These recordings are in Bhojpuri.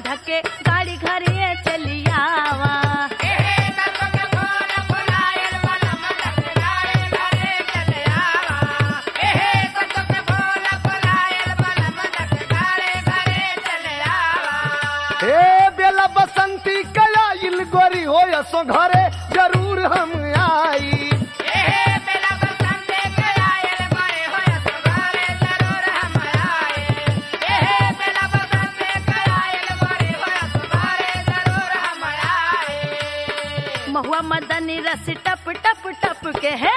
धके गाड़ी घरे चलियावा हे बेला बसंती कया इल गोरी हो सो घरे जरूर हम आई महुआ मदनी रस टप टप टप के है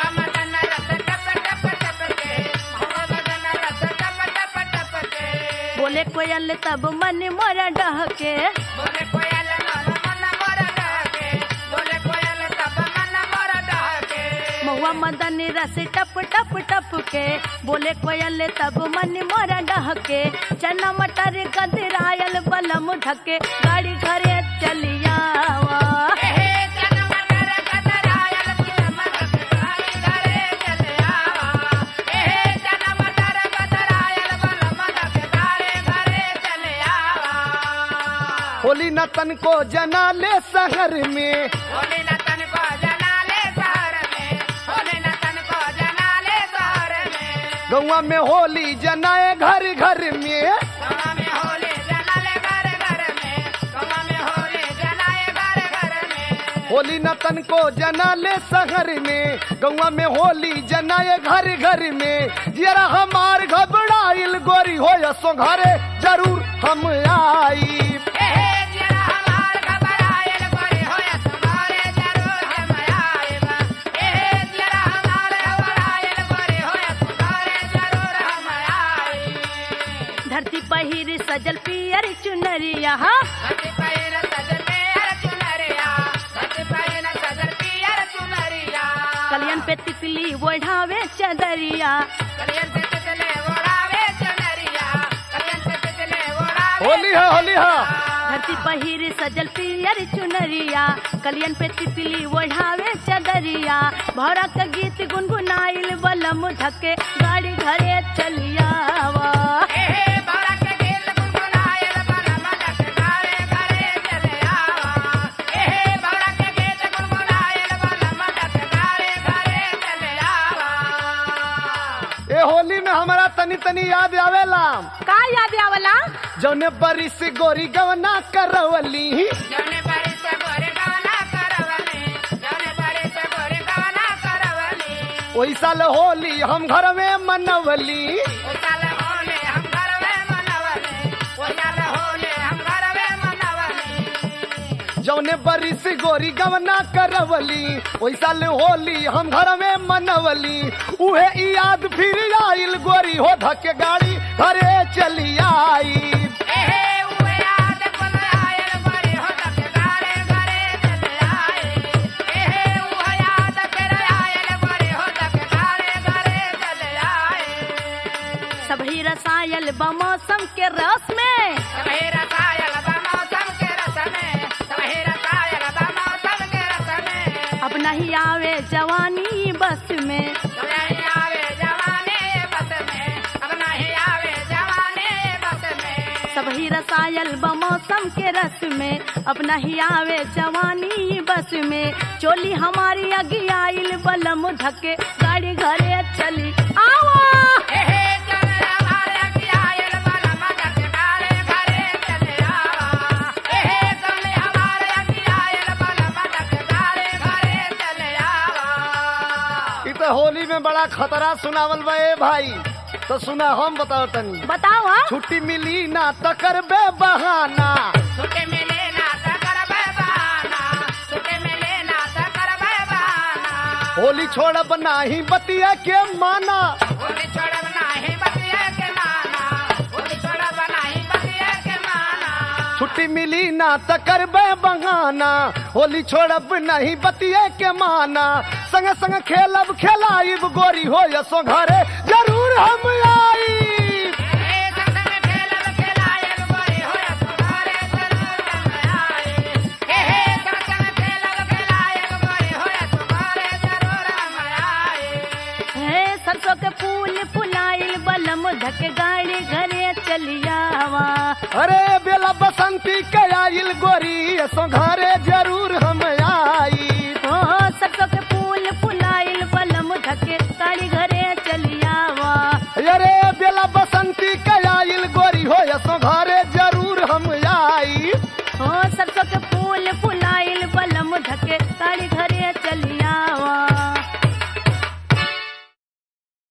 बोले कोयल तब मन मोरा डहके बोले कोयल मन मोर डहके बोले कोयल तब मन मोर डहके महुआ मदनी रस टप टप टप के बोले कोयल तब मन मोरा डहके चना मटर गदरायल बलम धके गाड़ी घरे चलियावा होली न तन को जना ले शहर में गौवा में होली जनाए घर घर में होली न तन को जना ले शहर में गौवा में होली जनाए घर घर में जरा हमार घबराइल गोरी हो सो घरे जरूर हम आई धरती पहिर सजल पियर चुनरिया कलियन पे तितली ओढ़ावे चदरिया होली है होली है धरती पहिर सजल पियर चुनरिया कलियन पे तितली ओढ़ावे चदरिया भौरा का गीत गुनगुनाइल बलम धके गाड़ी घरे चलियावा ए होली में हमारा तनी तनी याद आवेला का याद आवला जौने बरिस गोरी गवना करवली जौने बारी से गोरे गाना करवली जौने बारी से गोरे गाना करवली ओई साल होली हम घर में मनवली ओ साल होले हम घर में मनवली ओ साल होले हम घर में मनवली जौने बरिस गोरी गवना करवली ओई साल होली हम घर में मनवली उहे ई याद फिर आइल गोरी हो धके गाड़ी घरे चली आई एहे उहे याद पन आयल बड़े हो तक गारे घरे चले आए एहे उहे याद फिर आयल बड़े हो तक गारे घरे चले आए सभी रसायल बमौसम के रस में सबहे रसायल बा मौसम के रस में सबहे रसायल बा मौसम के रस में अब नहीं आवे जवानी बस में अब नहीं आवे जवाने बस में अब नहीं आवे जवाने बस में सभी रसायल बमौसम के रस में अब नहीं आवे जवानी बस में चोली हमारी अगियाइल बलम धके गाड़ी घरे चली आवा एहे चल हमारे की आयल बला मदक डाले घरे चले आवा एहे चल हमारे की आयल बला मदक डाले घरे चले आवा ई तो होली में बड़ा खतरा सुनावल बा ए भाई तो सुना हम बताओ तनी बताओ हाँ छुट्टी मिली ना त करबे बहाना छुट्टी मिले ना त करबे बहाना छुट्टी मिले ना त करबे बहाना होली छोड़ब नाही बतिया के माना होली छोड़ब नाही बतिया के माना होली छोड़ब नाही बतिया के माना छुट्टी मिली ना त करबे बहाना होली छोड़ब नहीं बतिया के माना संग संग खेलब खेलाइब गोरी हो यसो घरे जरूर हम आई ए संग में खेलब खेलायल गोरी होया सुधारे जरूर हम आए ए हे संग संग खेलब खेलायल गोरी होया सुधारे जरूर हम आए है सरसों के फूल फुलाइल बलम धके गाड़ी घरे चलियावा अरे बेला बसंती के आइल गोरी सो घरे जरूर